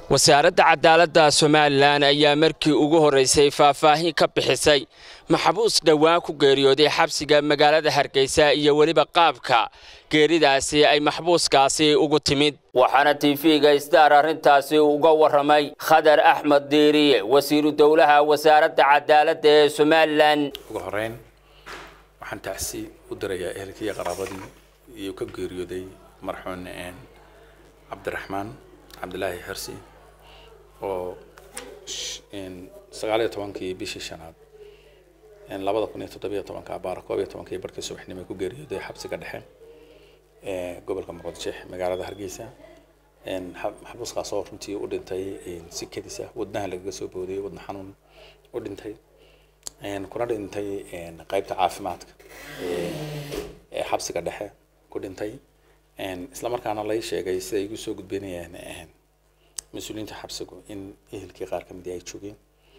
wasaaradda cadaaladda somalilan ayaa markii ugu horraysay faahfaahin ka bixisay maxbuus dhowaan ku geeriyooday xabsiga magaalada hargeysa iyo weliba qaabka geeridaasi ay maxbuuskaasi ugu timid waxaana tv-ga star arrintaasi uga warramay khadar axmed diiriye wasiiru dowlaha wasaaradda cadaaladda ee somalilan ugu horeyn waxaan tacsi u dirayaa ehelkii qaraabadii iyo ka geeriyooday marxuun cabdiraxmaan cabdilaahi xirsi oo sagaal iyo tobankii bishii shanaad labada kun iyo toddobiyo tobanka abaara koob iyo tobankii barkii subaxnimo ku geeriyooday xabsiga dhexe ee gobolka muqdisho magaalada hargeysa maxbuuskaas oo runtii u dhintay si kedisa wadnaha lagaga soo boodayay wadna xanuun u dhintay kuna dhintay qaybta caafimaadka ee xabsiga dhexe ku dhintay isla markaana lay sheegay siday igu soo gudbinayaan mas-uuliyiinta xabsigu in ehelkii qaar ka midi ay joogeen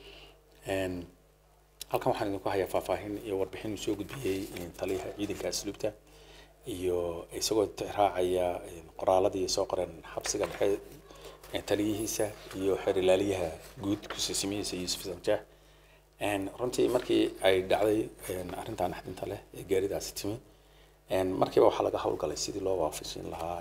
halkan waxaan idinku hayaa faahfaahin iyo warbixin uu soo gudbiyey taliyaha ciidanka asluubta iyo isagoo raacaya qoraaladii soo qoran xabsiga dhexe taliyihiisa iyo xeerilaaliyaha guud kusiisimihiisa yuusuf sanjaax runtii markii ay dhacday arrintan axdinta leh ee gaaridaasi timi markiiba waxaa laga howlgalay sidii loo waafajin lahaa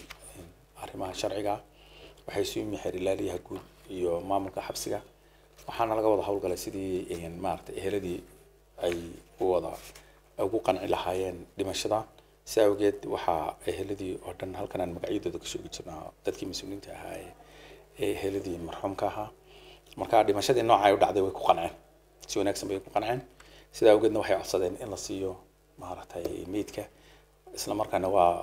arrimaha sharciga waxay isu yimi xeerilaaliyaha guud iyo maamulka xabsiga waxaana laga wada howlgalay sidii maaragtay eheladii ay u wada ugu qanci lahaayeen dhimashada si awgeed waxaa eheladii oo dhan halkan aan magacyadooda ka sheegi jirnaa dadkii mas-uuliyiinta ahaa ee eheladii marxuumka ahaa marka dhimashadii nooca ay u dhacday way ku qanceen si wanaagsan bay ku qanceen sida awgeedna waxay codsadeen in la siiyo maaragtay meydka isla markaana waa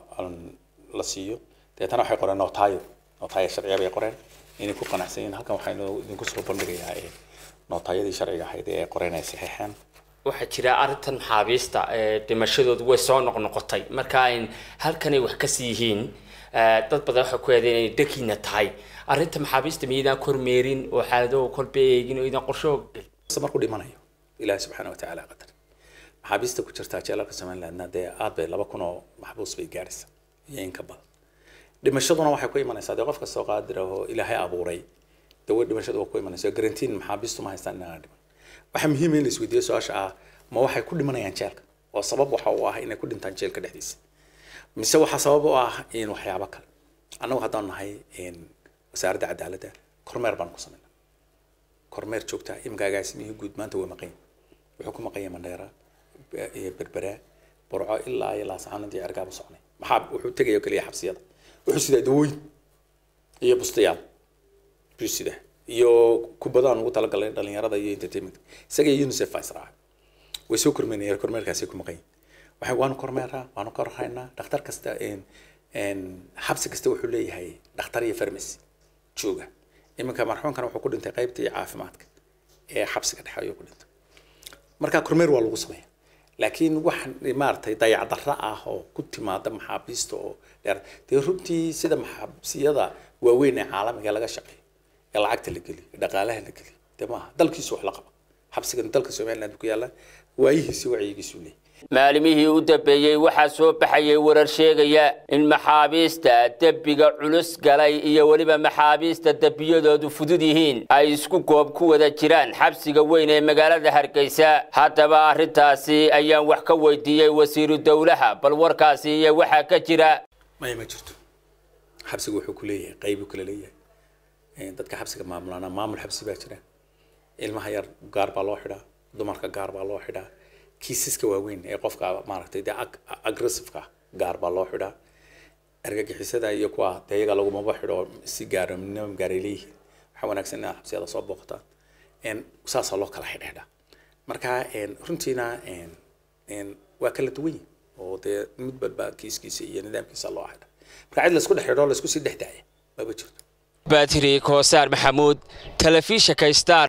la siiyo deetana waxay qoreen nootaayo nootaayo sharciya bay qoreen inay ku qanacsan yihiin halkan waxaynu idinku soo bandhigayaa nootaayadii sharciga ahayd ee ay qoreen ay saxeexeen waxaa jira arrintan maxaabiista dhimashadoodu way soo noqnoqotay marka ayn halkanay wax kasii yihiin dad badan waxay ku eedeen inay dhakiina tahay arrinta maxaabiista miyaydaan kormeerin oo xaaladaho kolba eegin oo idaan qorsho markuu dhimanayo ilaahi subxaana watacaala qadar maxaabiista ku jirtaa jeelalka somalilandna dee aad bay laba kun oo maxbuus bay gaadhaysa iyo in ka badan dhimashaduna waxay ku imanaysaa dee qof kastoo qaadir ahoo ilaahay abuuray dee way dhimashadu waa ku imanaysa garantiin maxaabiistu ma haystaan inaan dhiman waxaa muhiim in la isweydiiyo su-aasha ah ma waxay ku dhimanayaan jeelka oo sabab waxa uu ah inay ku dhintaan jeelka dhexdiisa mise waxaa sabab u ah in waxyaabo kale annagu haddaan nahay wasaaradda cadaaladda kormeer baan ku samaynaa kormeer joogta iminka agaasimihii guud maanta waa maqan wuxuu ku maqan yahay mandheera berbera burco ilaa iyo laasacaanadii cergaaba socnay maxaa wuxuu tegaya keliya xabsiyada wuxuu sidaa dawooyin iyo bustayaal buu sidaa iyo kubadaan ugu talagalay dhalinyarada iyo entertainment isaga iyo unicef baa israaca way soo kormeynayaan kormeerkaasi ku maqan waxay waanu kormeeraa waanu ka warhaynaa dhakhtar kasta xabsi kasta wuxuu leeyahay dhakhtar iyo farmacy jooga iminka marxuumkan wuxuu ku dhintay qaybtii caafimaadka ee xabsiga dhexe ayuu ku dhintay marka kormeer waa lagu sameeya laakiin wax maaragtay dayacdarra ah oo ku timaada maxaabiista oo dheer dee runtii sida maxaabsiyada waaweyn ee caalamiga laga shaqeeyo ee lacagta la geliyo dhaqaalaha la geliyo dee maaha dalkiisu wax la qaba xabsigan dalka somaliland ku yaalla waayihiisi wacyigiisu leeyahy maalimihii u dambeeyey waxaa soo baxayay warar sheegaya in maxaabiista dembiga culus galay iyo weliba maxaabiista dembiyadoodu fudud yihiin ay isku goob ku wada jiraan xabsiga weyn ee magaalada hargeysa haddaba arrintaasi ayaan wax ka weydiiyey wasiiru dowlaha bal warkaasi iyo waxaa ka jira maya ma jirto xabsiga wuxuu ku leeyahay qaybu kale leeyahay dadka xabsiga maamulana maamul xabsi baa jira ilmaha yar gaar baa loo xidhaa dumarka gaar baa loo xidhaa kiisaska waaweyn ee qofka maaragtay dee aggressiveka gaar baa loo xidhaa argagixisada iyo kuwa dee iyaga lagumaba xidho si gaara minimum gaaray leeyihiin waxaa wanaagsan inaad xabsiyada soo booqataan saasaa loo kala xidhxidhaa marka runtiina waa kala duwan yihin oo dee mid badba kiiskiisa iyo nidaamkiisa loo xidha marka cid laisku dhex xidho laisku sii dhex daaya maba jirto batri koosaar maxamuud telefishinka star